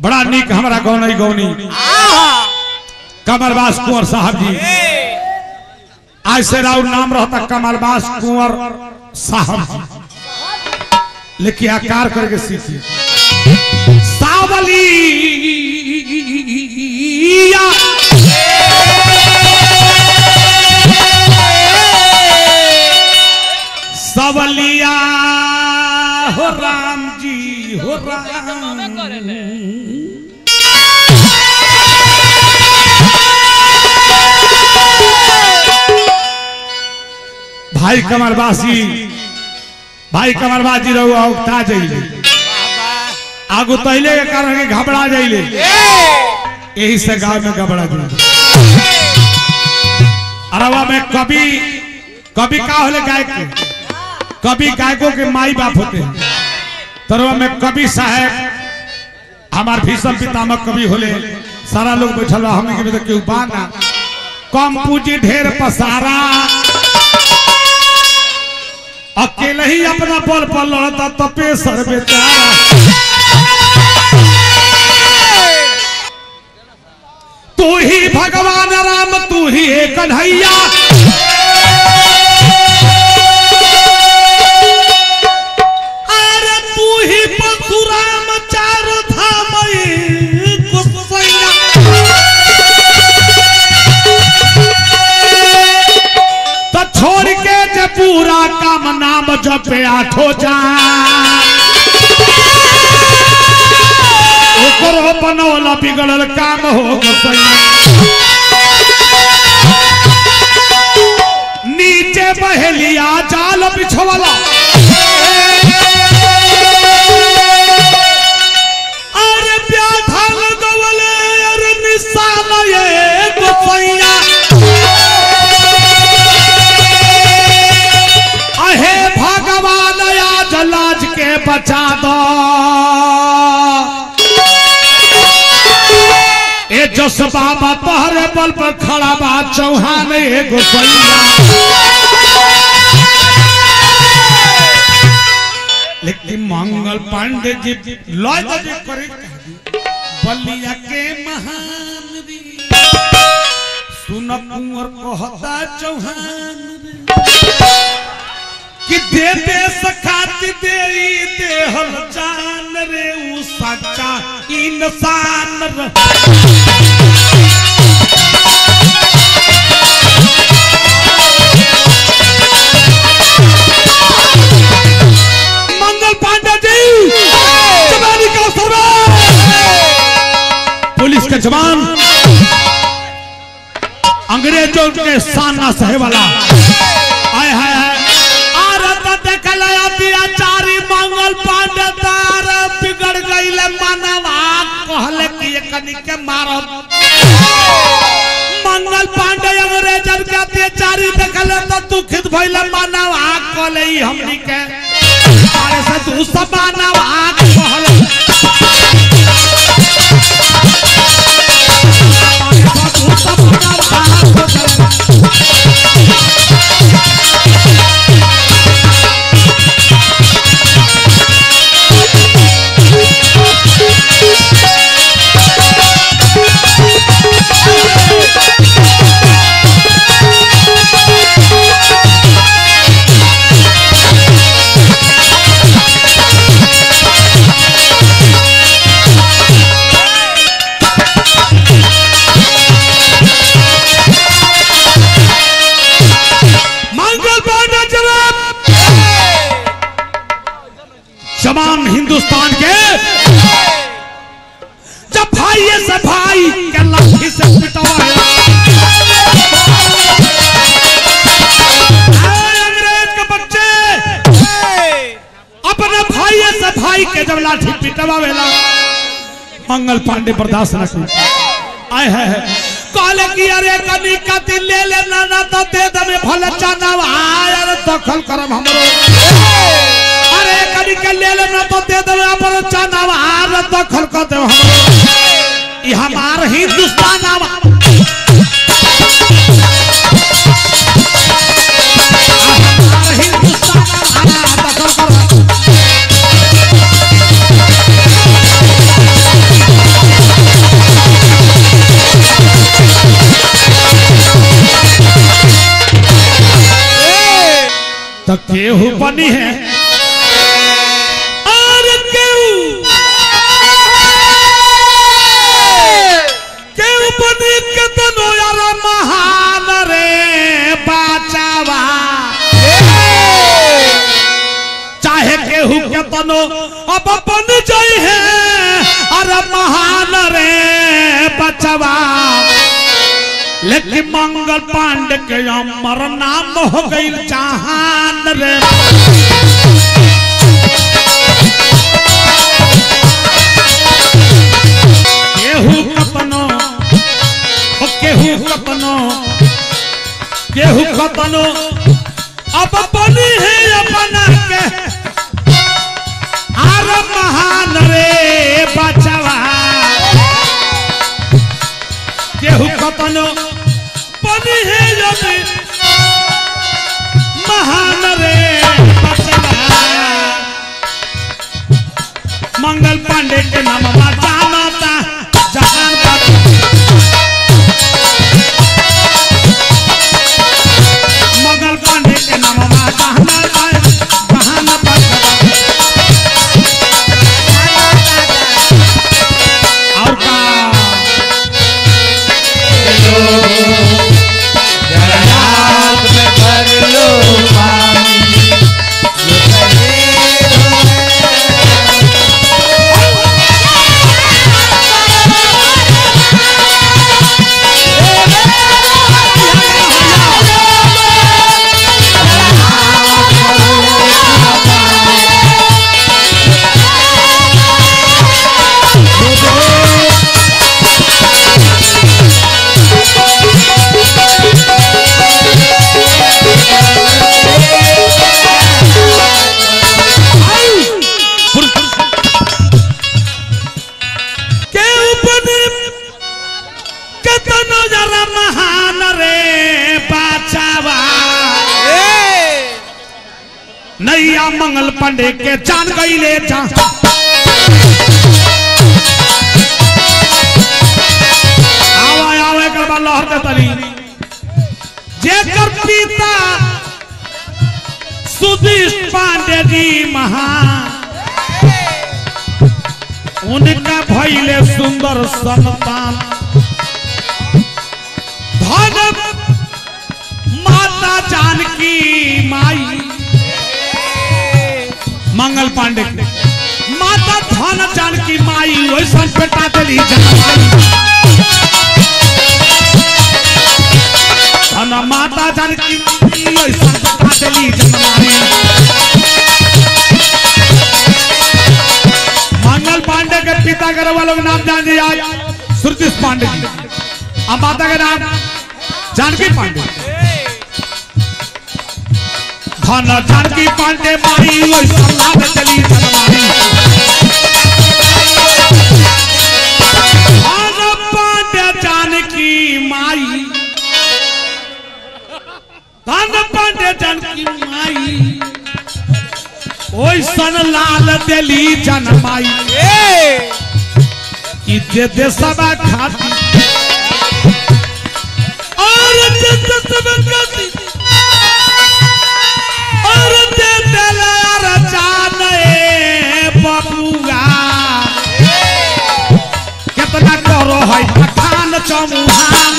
बड़ा निक हमारा गौनी गौनी कमरबास कुंवर साहब जी आज से राउर नाम रहता कमलबास कुंवर साहब जी लेकिन आकार करके सीखी सावलिया सवलिया हो राम जी हो राम भाई कमरबासी भाई कमरबाजी रहो औगता जाइले आगू तैले के कारण के घबरा जाइले यही से गांव में घबरा जाइले अरवा में कभी कभी का होले गायक के कभी गायकों के माई बाप होते हैं तरवा में कवि साहब हमार भीषम पितामह कवि होले सारा लोग बैठल बा हमने के तो केहू बाना कम पूंजी ढेर पसारा अकेले ही अपना बल पर लड़ता तपे सर बेचारा तू ही भगवान राम तू ही है कन्हैया अरे तू ही परशुराम चार धाम एक गोसैया तो छोड़ के जे पूरा काम नाम जपे आठो जा ओकरो बनौला बिगड़ल काम हो गोसैया नीचे बहेलिया जाल बिछवला अरे व्याधा लगवले अरे निशान ये गोसैया अहे भगवान आज लाज के बचा दो ए जस बाबा तोहरे बल पर खड़ा बा चौहान ए गोसैया लेकिन मंगल पांडे जी लॉय तो जी करे बलिया के महान वीर सुन कुंवर कहता चौहान रे कि दे दे सखाती दे देहल जान रे उ सच्चा इंसान रे मंगल पांडे जी जवानी का सरदार पुलिस के जवान अंग्रेजों के सामना सहे वाला आय हाय हाय आरत देखल अत्याचारी मंगल पांडे तार बिगड़ गईले मानवा कहले कि एकनी के मारब मंगल पांडे अंग्रेजन के अत्याचारी देखल तो दुखित भइले मानवा कहले ई हमनी के मारे से तू सब मानवा कहले मारे से तू सब मानवा कहले मंगल पांडे जनाब जवान हिंदुस्तान के जब भाई से भाई के लाठी से पिटवाया ऐ अंग्रेज के बच्चे अपने भाई से भाई के जब लाठी पिटवावेला मंगल पांडे बर्दाश्त न कर आए है, है। कहले कि अरे कनी कति ले ले ना ना तो दे दे में भले चनाव आय अरे दखल करम हमरो अरे कनी के ले ले ना तो दे दे में अपन चनाव आय दखल कर दे हमरो ई हमार हिंदुस्तान आवा हमार हिंदुस्तान आवा दखल कर केहू बनी है और केहू केहू बनी के तनो यार महान रे बाचावा चाहे केहू के तनो अब बन जाई है अरे महान रे बचवा लेकिन मंगल पांडे के अमर नाम हो गई जहान रे केहू कतनो ओ केहू कतनो केहू कतनो अब बनी है अपना के आर महान रे बचवा केहू कतनो बनी है यदि महान रे बचवा मंगल पांडे के नाम जानता जहान का मंगल पांडे के नाम जानता जहान और का रात में भर लो पानी ये कहे के उपने कतनो जरा महान रे बाचावा नैया मंगल पांडे के जान गईले जा आवा आवे कर बा लहर दे तली जेकर पिता सुधीश पांडे जी महान उनका भैले सुंदर संतान धन माता जानकी माई मंगल पांडे के माता धन जानकी माई वैसन बेटा दिली जनमाई धन माता जानकी माई वैसन बेटा दिली जनमाई मंगल पांडे के पिता के वालों का नाम जान दिया सुरतीश पांडे जी अब माता का नाम जानकी पांडे धन जानकी पांडे माई वही संलाद चली जनमानी धन पांडे जानकी माई धन पांडे जानकी माई ओइसन लाल दिली जनमाई ई दे दे सबा खाती और दे दे सबा खाती और दे दे लार जान ए बबुआ कितना करो है पठान चमुहान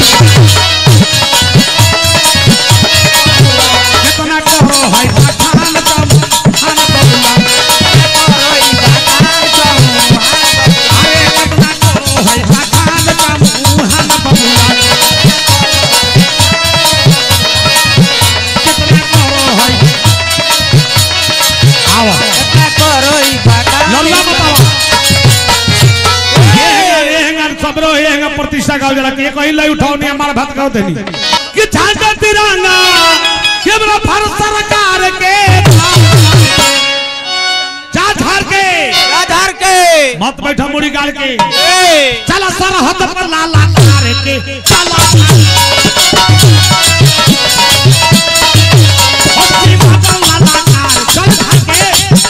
कितना करो है पठान चमुहान बबुआ अरे कितना करो है पठान चमुहान बबुआ कितना करो है आवा लल्ला बतावा ये है ये है सबरो ये है प्रतिष्ठा गाँव जरा के कहीं लाई उठाओ नहीं हमारा भात गाँव देनी कि झांझा तिरंगा ये बड़ा भारत सरकार के जा झाड़ के मत बैठा मुड़ी गाड़ के चला सरहद पर लाला कार के चला अपनी माता लाला कार चल झाड़ के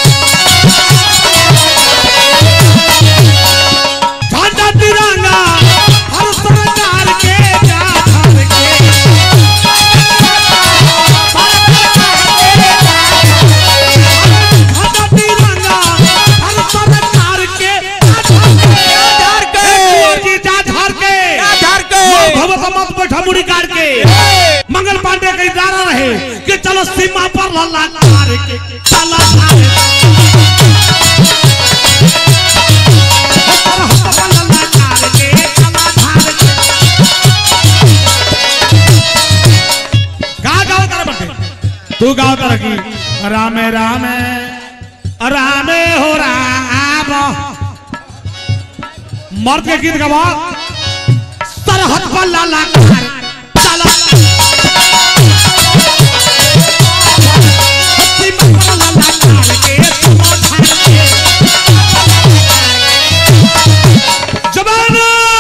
झंडा तिरंगा हर सरकार के जा धर के कि चलो सीमा पर लल्ला कार के चला धार सरहद पर लल्ला कार के चला धार के का गाओ कर बटे तू गाओ कर की रामे रामे रामे हो राम मर्द के गीत गवा सरहद पर लाला कार चला सीमा पर लाला कार के चला धार के जवान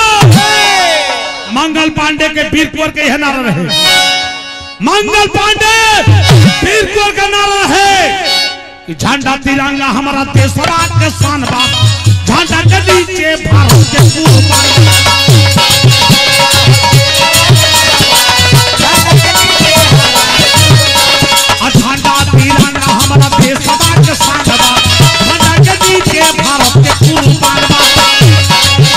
मंगल पांडे के वीर कुंवर के यह नारा रहे मंगल पांडे वीर कुंवर का नारा है कि झंडा तिरंगा हमारा देशवा के शान बा झंडा के नीचे भारत के कुर्बान आ झंडा तिरंगा हमारा देशवा के शान बा झंडा के नीचे भारत के कुर्बान बा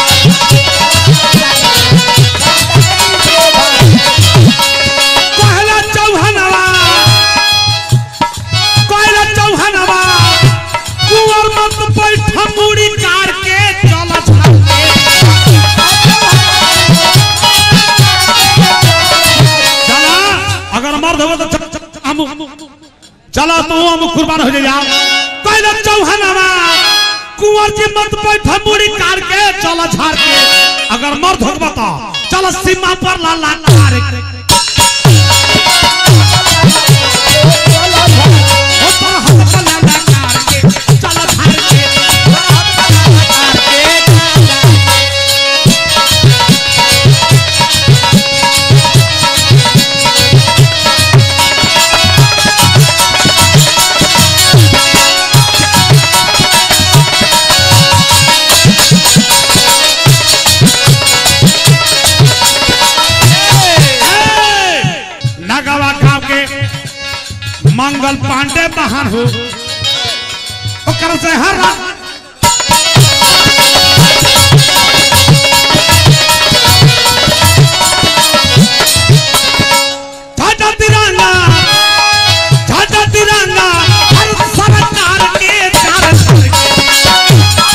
कहला चौहनवा कहला चौहनवा कुंवर मत बैठ मुड़ी कार के चल छल के चला अगर मर्द हो तो च- च- हम चला तू हम कुर्बान हो जा कहला चौहनवा कुंवर जी मत बैठ मुड़ी कार के चल झाड़ के अगर मर्द हो बता चल सीमा पर लाला कार के ऊपर हाथ पर लाला कार के चल धार के नगवा गांव के मंगल पांडे महान हो ओकर से हर रात झाटा तिरंगा झाटा तिरंगा हर सरकार के चार सर के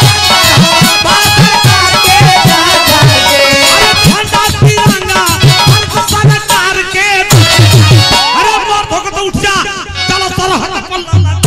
अरे झंडा तिरंगा हर सरकार के अरे मर्द हो के तो उठ जा चलो सरहद पर लल्ला